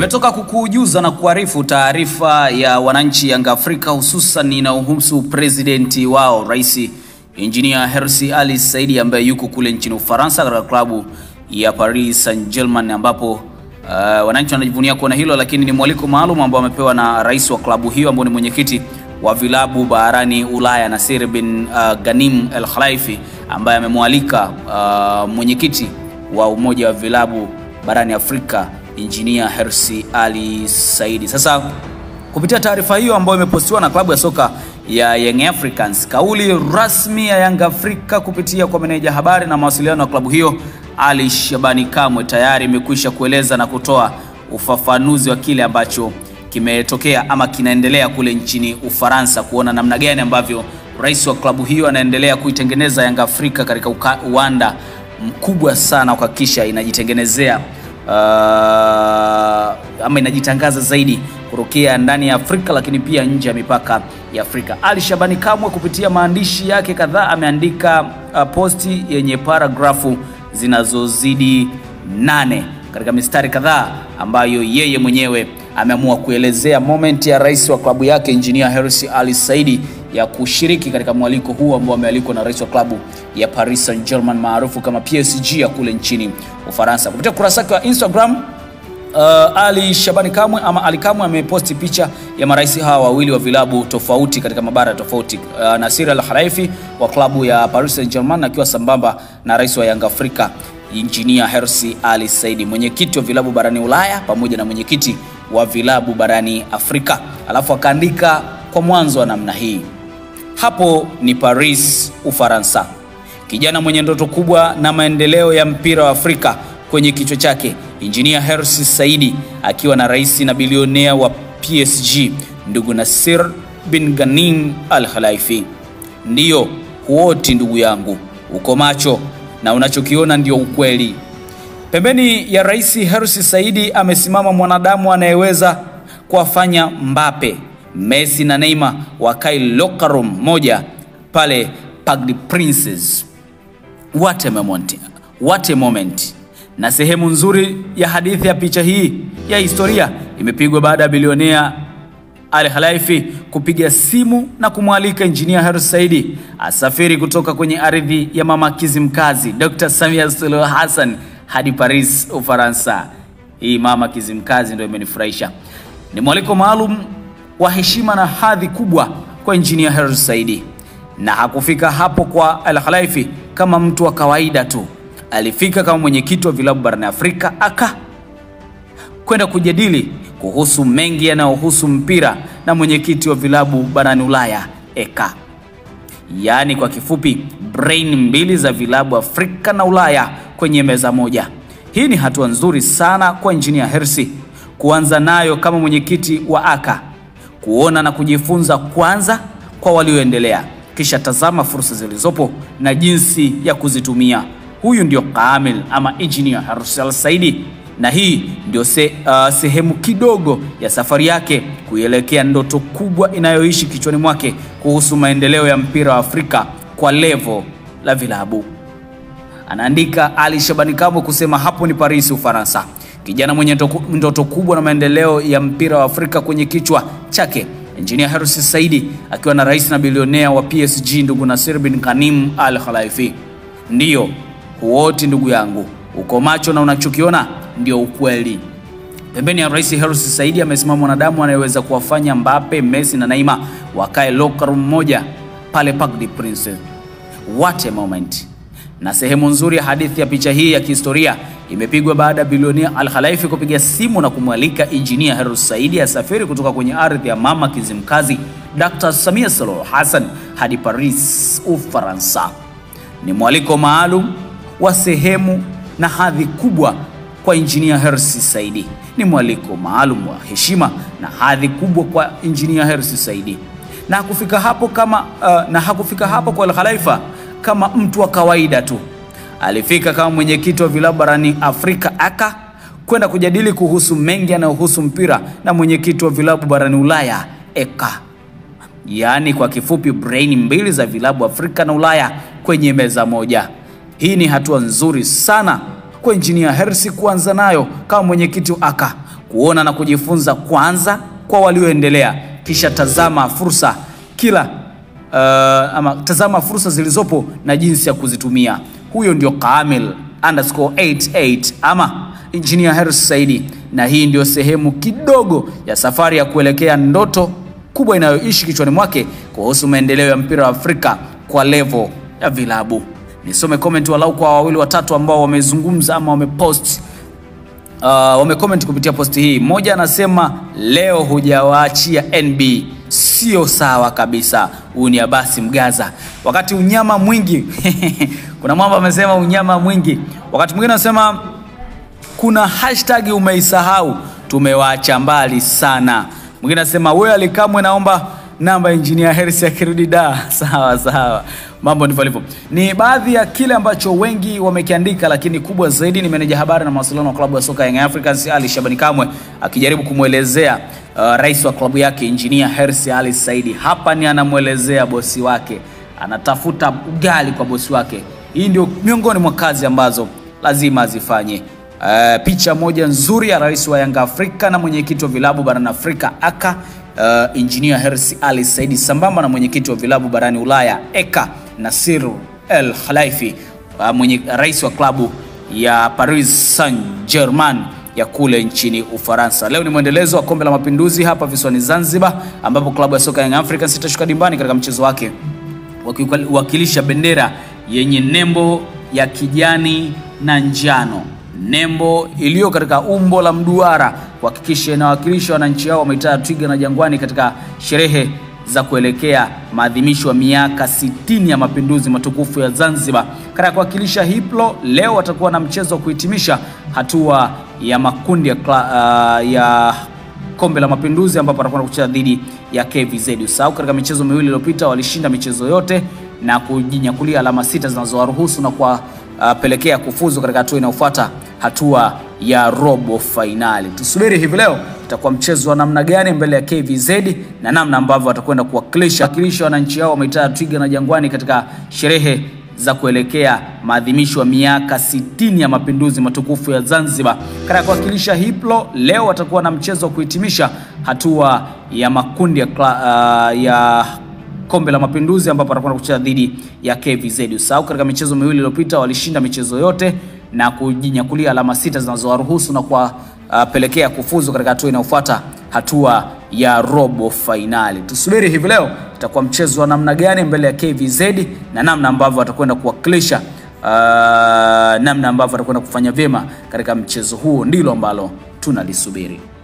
Nimetoka kukujuza na kuarifu taarifa ya wananchi Yanga Afrika hususan inayohusu presidenti wao Rais Engineer Hersi Ali Saidi ambaye yuko kule nchini Ufaransa katika klabu ya Paris Saint-Germain ambapo uh, wananchi wanajivunia kuona hilo, lakini ni mwaliko maalum ambao amepewa na rais wa klabu hiyo ambao ni mwenyekiti wa vilabu barani Ulaya Nasir bin uh, Ghanem El Khelaifi ambaye amemwalika uh, mwenyekiti wa umoja wa vilabu barani Afrika Engineer Hersi Ali Saidi. Sasa kupitia taarifa hiyo ambayo imepostiwa na klabu ya soka ya Young Africans, kauli rasmi ya Yanga Afrika kupitia kwa meneja habari na mawasiliano wa klabu hiyo Ali Shabani Kamwe tayari imekwisha kueleza na kutoa ufafanuzi wa kile ambacho kimetokea ama kinaendelea kule nchini Ufaransa, kuona namna gani ambavyo rais wa klabu hiyo anaendelea kuitengeneza Yanga Afrika katika uka, uwanda mkubwa sana kuhakikisha inajitengenezea uh, ama inajitangaza zaidi kutokea ndani ya Afrika lakini pia nje ya mipaka ya Afrika. Ali Shabani Kamwe kupitia maandishi yake kadhaa ameandika uh, posti yenye paragrafu zinazozidi nane katika mistari kadhaa ambayo yeye mwenyewe ameamua kuelezea moment ya rais wa klabu yake Engineer Hersi Ali Saidi ya kushiriki katika mwaliko huu ambao amealikwa na rais wa klabu ya Paris Saint-Germain maarufu kama PSG ya kule nchini Ufaransa. Kupitia kurasa yake wa Instagram Uh, Ali Shabani Kamwe ama Ali Kamwe ameposti picha ya marais hawa wawili wa vilabu tofauti katika mabara tofauti. Uh, Nasir Al Khelaifi wa klabu ya Paris Saint-Germain akiwa sambamba na rais wa Yanga Afrika Engineer Hersi Ali Saidi, mwenyekiti wa vilabu barani Ulaya pamoja na mwenyekiti wa vilabu barani Afrika. Alafu akaandika kwa mwanzo wa namna hii, hapo ni Paris, Ufaransa. Kijana mwenye ndoto kubwa na maendeleo ya mpira wa Afrika kwenye kichwa chake Engineer Hersi Saidi akiwa na rais na bilionea wa PSG ndugu Nasir bin Ghanem Al Khelaifi. Ndiyo huoti ndugu yangu, uko macho na unachokiona ndio ukweli. Pembeni ya rais Hersi Saidi amesimama mwanadamu anayeweza kuwafanya Mbappe, Messi na Neymar wakae locker room moja pale Parc des Princes. What a moment. What a moment na sehemu nzuri ya hadithi ya picha hii ya historia imepigwa baada ya bilionea Al Khelaifi kupiga simu na kumwalika Engineer Hersi Saidi asafiri kutoka kwenye ardhi ya mama Kizimkazi Dr. Samia Suluhu Hassan hadi Paris, Ufaransa. Hii mama Kizimkazi ndio imenifurahisha. Ni mwaliko maalum wa heshima na hadhi kubwa kwa Engineer Hersi Saidi, na hakufika hapo kwa Al Khelaifi kama mtu wa kawaida tu alifika kama mwenyekiti wa vilabu barani Afrika aka kwenda kujadili kuhusu mengi yanayohusu mpira na mwenyekiti wa vilabu barani Ulaya eka, yaani kwa kifupi brain mbili za vilabu Afrika na Ulaya kwenye meza moja. Hii ni hatua nzuri sana kwa Engineer Hersi kuanza nayo kama mwenyekiti wa aka, kuona na kujifunza kwanza kwa walioendelea, kisha tazama fursa zilizopo na jinsi ya kuzitumia. Huyu ndio Kamil ama Engineer Hersi Al Saidi, na hii ndio se, uh, sehemu kidogo ya safari yake kuielekea ndoto kubwa inayoishi kichwani mwake kuhusu maendeleo ya mpira wa Afrika kwa levo la vilabu. Anaandika Ali Shabani Kamwe kusema hapo ni Paris, Ufaransa. Kijana mwenye ndoto kubwa na maendeleo ya mpira wa Afrika kwenye kichwa chake, Engineer Hersi Saidi akiwa na rais na bilionea wa PSG ndugu Nasir bin Ghanem Al Khelaifi. Ndiyo huoti ndugu yangu, uko macho na unachokiona ndio ukweli. Pembeni ya rais Hersi Saidi amesimama mwanadamu anayeweza kuwafanya Mbappe, Messi na Neymar wakae locker room moja pale Parc des Princes. What a moment! Na sehemu nzuri ya hadithi ya picha hii ya kihistoria imepigwa baada ya bilionea Al Khelaifi kupiga simu na kumwalika Engineer Hersi Saidi asafiri kutoka kwenye ardhi ya mama Kizimkazi Dr. Samia Suluhu Hassan hadi Paris, Ufaransa. Ni mwaliko maalum wa sehemu na hadhi kubwa kwa Engineer Hersi Saidi. Ni mwaliko maalum wa heshima na hadhi kubwa kwa Engineer Hersi Saidi, na hakufika hapo kama uh, na hakufika hapo kwa Al Khelaifi kama mtu wa kawaida tu. Alifika kama mwenyekiti wa vilabu barani Afrika aka kwenda kujadili kuhusu mengi yanayohusu mpira na mwenyekiti wa vilabu barani Ulaya eka, yaani kwa kifupi brain mbili za vilabu Afrika na Ulaya kwenye meza moja. Hii ni hatua nzuri sana kwa Engineer Hersi kuanza nayo kama mwenyekiti wa aka kuona na kujifunza kwanza kwa walioendelea, kisha tazama fursa kila uh, ama tazama fursa zilizopo na jinsi ya kuzitumia. Huyo ndio Kamil underscore 88 ama Engineer Hersi Saidi, na hii ndio sehemu kidogo ya safari ya kuelekea ndoto kubwa inayoishi kichwani mwake kuhusu maendeleo ya mpira wa Afrika kwa level ya vilabu. Nisome comment walau kwa wawili watatu ambao wamezungumza ama wamepost uh, wamecomment kupitia posti hii. Mmoja anasema leo hujawaachia NB, sio sawa kabisa. Huyu ni Abasi Mgaza. Wakati unyama mwingi kuna mwamba amesema unyama mwingi. Wakati mwingine anasema kuna hashtag umeisahau, tumewaacha mbali sana. Mwingine anasema wewe alikamwe, naomba namba Engineer Hersi akirudi da. Sawa sawa, mambo ndivyo alivyo. Ni baadhi ya kile ambacho wengi wamekiandika, lakini kubwa zaidi ni meneja habari na mawasiliano wa klabu ya soka Young Africans Ali Shabani Kamwe akijaribu kumwelezea uh, rais wa klabu yake Engineer Hersi Ali Saidi. Hapa ni anamwelezea bosi wake, anatafuta ugali kwa bosi wake. Hii ndio miongoni mwa kazi ambazo lazima azifanye. Uh, picha moja nzuri ya rais wa Yanga Afrika na mwenyekiti wa vilabu barani Afrika aka uh, Engineer Hersi Ali Saidi sambamba na mwenyekiti wa vilabu barani Ulaya eka Nasir El Khelaifi uh, mwenye rais wa klabu ya Paris Saint-Germain ya kule nchini Ufaransa. Leo ni mwendelezo wa kombe la mapinduzi hapa visiwani Zanzibar, ambapo klabu ya soka Young Africans itashuka dimbani katika mchezo wake wakiwakilisha bendera yenye nembo ya kijani na njano nembo iliyo katika umbo la mduara kuhakikisha inawakilisha wananchi hao wa mitaa ya Twiga na Jangwani katika sherehe za kuelekea maadhimisho ya miaka 60 ya mapinduzi matukufu ya Zanzibar. Katika kuwakilisha hiplo, leo watakuwa na mchezo wa kuhitimisha hatua ya makundi ya, uh, ya kombe la mapinduzi ambapo watakwenda kucheza dhidi ya KVZ. Usahau katika michezo miwili iliyopita walishinda michezo yote na kujinyakulia alama sita zinazowaruhusu na kuwapelekea uh, kufuzu katika hatua inayofuata hatua ya robo fainali. Tusubiri hivi leo itakuwa mchezo wa namna gani mbele ya KVZ na namna ambavyo watakwenda kuwakilisha wakilisha wananchi hao wa mitaa ya Twiga na Jangwani katika sherehe za kuelekea maadhimisho ya miaka 60 ya mapinduzi matukufu ya Zanzibar. Katika kuwakilisha hiplo, leo watakuwa na mchezo wa kuhitimisha hatua ya makundi ya, uh, ya kombe la mapinduzi ambapo watakwenda kucheza dhidi ya KVZ. Usahau katika michezo miwili iliyopita walishinda michezo yote na kujinyakulia alama sita zinazowaruhusu na kuwapelekea uh, kufuzu katika hatua inayofuata hatua ya robo fainali. Tusubiri hivi leo itakuwa mchezo wa namna gani mbele ya KVZ na namna ambavyo watakwenda kuwakilisha uh, namna ambavyo watakwenda kufanya vyema katika mchezo huo, ndilo ambalo tunalisubiri.